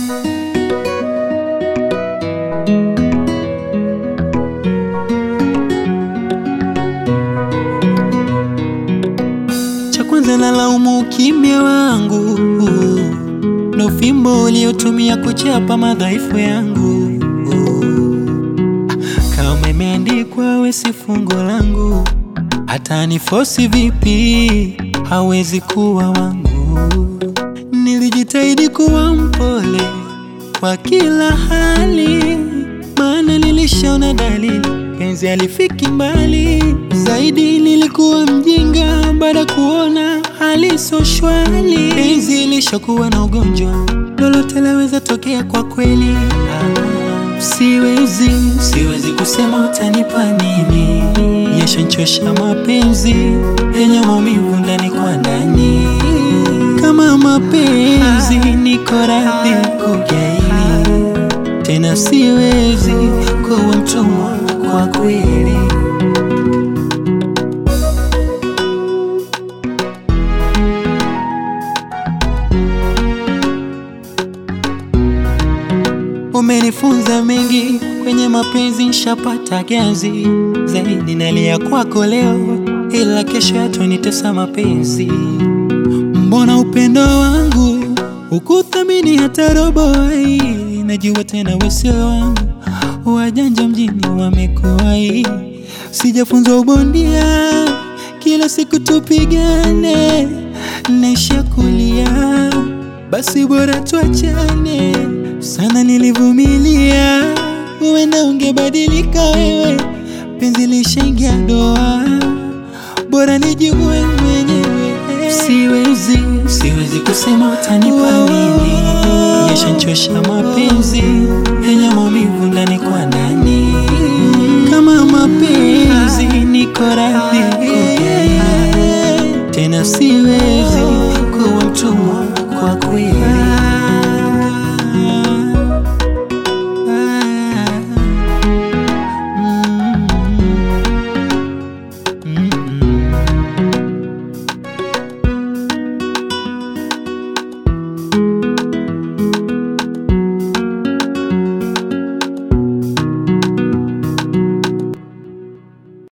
Cha kwanza nalaumu ukimya wangu na ufimbo uliotumia kuchapa madhaifu yangu. Kama imeandikwa we si fungo langu, hata nifosi vipi hawezi kuwa wangu. Nilijitahidi kuwa mpole kwa kila hali, maana nilishaona dalili penzi halifiki mbali. Zaidi nilikuwa mjinga baada ya kuona hali so shwari. Penzi ilishakuwa na ugonjwa, lolote laweza tokea kwa kweli. Ah, siwezi, siwezi kusema utanipa nini, yashanchosha mapenzi yenye maumivu ndani kwa ndani. Kama mapenzi niko radhi kugaili, tena siwezi kuwa mtumwa kwa kweli. Umenifunza mengi kwenye mapenzi, nshapata ganzi zaidi. Nalia kwako leo, ila kesho yatonitesa mapenzi. Mbona upendo wangu ukuthamini hata robo? ai, Najua tena wesio wangu, wajanja mjini wamekuwai. Sijafunzwa ubondia, kila siku tupigane, naisha kulia, basi bora tuachane. Sana nilivumilia, huenda ungebadilika wewe, penzi lishaingia doa, bora nijiue mwenyewe. Siwezi, siwezi kusema utanipa nini, yashanchosha mapenzi yenye maumivu ndani kwa ndani. Kama mapenzi niko radhi kugaili, tena siwezi